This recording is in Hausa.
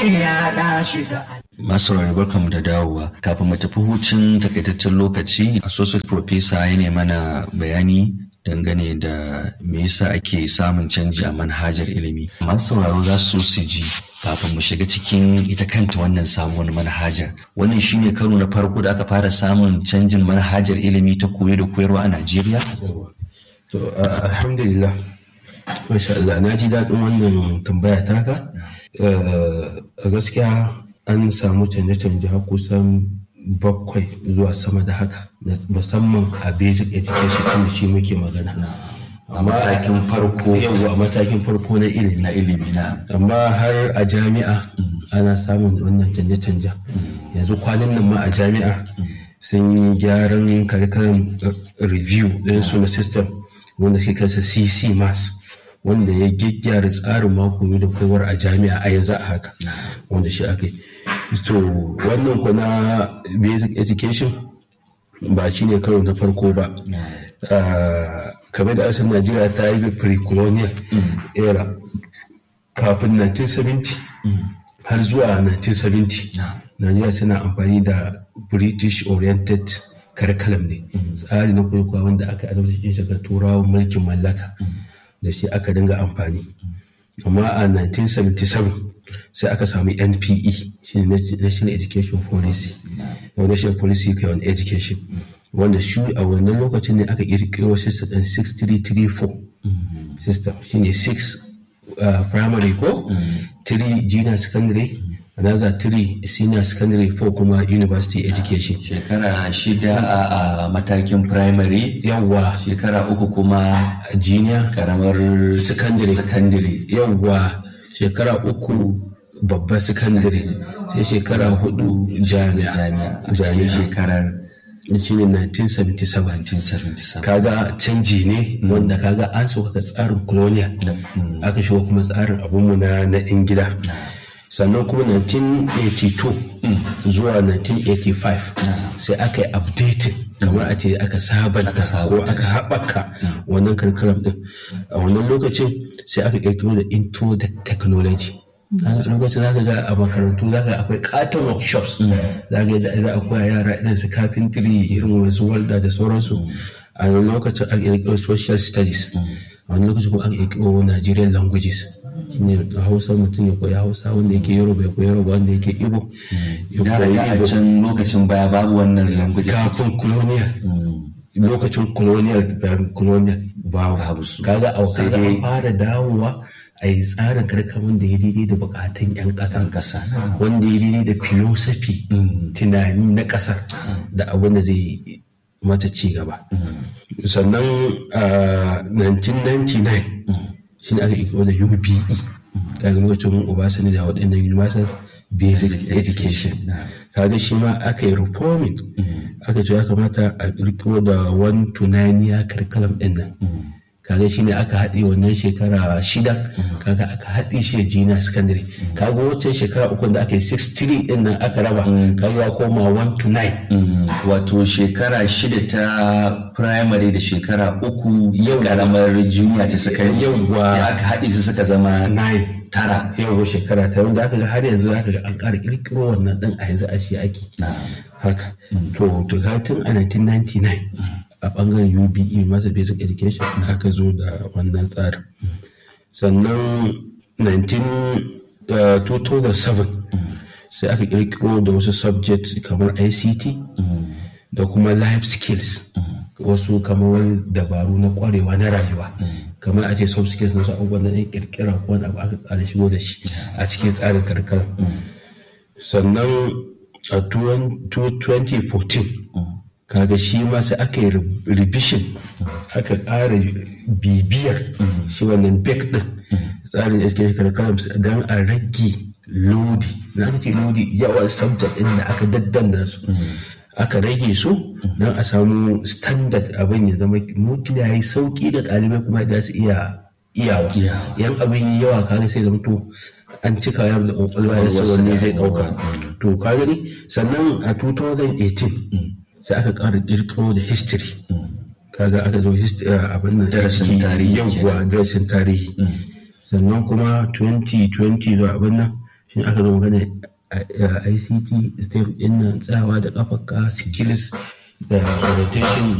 ya da shiga Masu rarrabar barkanmu da dawowa kafin mu tafi hucin takaitaccen lokaci associate professor ya ne mana bayani dangane da me yasa ake samun canji a manhajar ilimi. Masu sauraro za su su ji kafin mu shiga cikin ita kanta wannan samuwar manhajar. Wannan shine karo na farko da aka fara samun canjin manhajar ilimi ta koyo da koyarwa a Najeriya? To, uh, alhamdulillah. Masha Allah, na ji daɗin wannan tambaya taka. Uh, a gaskiya an samu canje-canje har kusan bakwai zuwa sama da haka musamman a basic education inda shi muke magana. A matakin farko Yawwa a matakin farko na ilimi. na ilimi na. amma har a jami'a ana samun wannan canje-canje yanzu kwanan nan ma a jami'a sun yi gyaran curriculum review ɗinsu na system wanda suke kansa cc mass wanda ya gyaggyara tsarin mako da koyarwar a jami'a a yanzu a haka wanda shi aka yi to wannan ko na basic education ba shi ne karo na farko ba Ah, kamar da asali najeriya ta yi pre-colonial era kafin 1970 har zuwa 1970 najeriya tana amfani da british oriented curriculum ne tsari na kwaikwayo wanda aka adabta shi daga turawan mulkin mallaka da shi aka dinga amfani amma a 1977 sai aka sami npe shi ne national education policy na national policy on education wanda shi a wannan lokacin ne aka kirkiro system ɗin 6334 system shine 6 uh, primary ko 3 junior secondary another 3 senior secondary 4 kuma university education Shekara shida a, a matakin primary, yawwa shekara uku kuma junior karamar Secondary. secondary. yawwa shekara uku babban secondary sai shekara hudu jami'a jami'a a cikin shekarar shine 1977 1977 kaga canji ne wanda kaga an sauka tsarin colonial aka shigo kuma tsarin abunmu na na in gida sannan kuma 1982 zuwa 1985 sai aka yi updating kamar a ce aka sabanta ko aka haɓaka wannan curriculum din a wannan lokacin sai aka ƙirƙiro da intro da technology a lokacin za ka ga a makarantu za ka akwai katon workshops za ka yadda za a koya yara irin su carpentry irin wasu walda da sauransu a wani lokacin aka ƙirƙiro social studies a wani lokacin kuma aka ƙirƙiro Nigerian languages shine hausa mutum ya koyi hausa wanda yake yoruba ya koyi yoruba wanda yake ibo ya da koyi a ibo can lokacin baya babu wannan language kafin colonial lokacin colonial da colonial babu Babu su. kaga a Sai kaga dai- an fara dawowa a yi tsarin karkamin da ya daidai da bukatun 'yan ƙasa ƙasa wanda ya daidai da philosophy tunani na ƙasar da abin da zai mata ci gaba sannan a 1999 shi ne aka ikiro da UBE kaga lokacin Obasanjo da waɗannan Universal Basic Education kaga shi ma aka yi reforming aka ce ya kamata a kirkiro da one to nine year curriculum ɗin nan kaga shi ne aka haɗe wannan shekara shida kaga aka haɗe shi da junior secondary kaga wancan shekara uku da aka yi 63 ɗin nan aka raba kaga ya koma one to nine Mm, wato shekara shida ta primary da shekara uku yau karamar junior ta suka yi Yawwa. sai aka haɗe su suka zama nine tara yau shekara ta wanda aka ga har yanzu aka ga an ƙara kirkiro wannan ɗin a yanzu a shi ake haka to to ga tun a 1999 a bangaren UBE masa basic education aka zo da wannan tsarin sannan 19 uh, 2007 sai aka kirkiro da wasu subject kamar ICT da kuma life skills wasu kamar wani dabaru na kwarewa na rayuwa kamar a ce soft skills na wasu abubuwan na ɗan kirkira ko wani abu aka ƙara shigo da shi a cikin tsarin karkara sannan a 2014 kaga shi ma sai aka yi revision aka ƙara bibiyar shi wannan bek din tsarin education curriculum don a rage lodi na aka ce lodi yawan subject din da aka daddana su aka rage su don a samu standard abin ya zama mutum ya yi sauki ga ɗalibai kuma da su iya iyawa yan abin yi yawa kaga sai zama to an cika yaro da ƙwaƙwalwa ya sa wanne zai ɗauka to ka gani sannan a 2018 sai aka ƙara ƙirƙiro da history kaga aka zo abin nan Darasin tarihi yawwa darasin tarihi sannan kuma 2020 zuwa abin nan shi aka zo magana ICT STEM din nan tsayawa da kafarka skills da orientation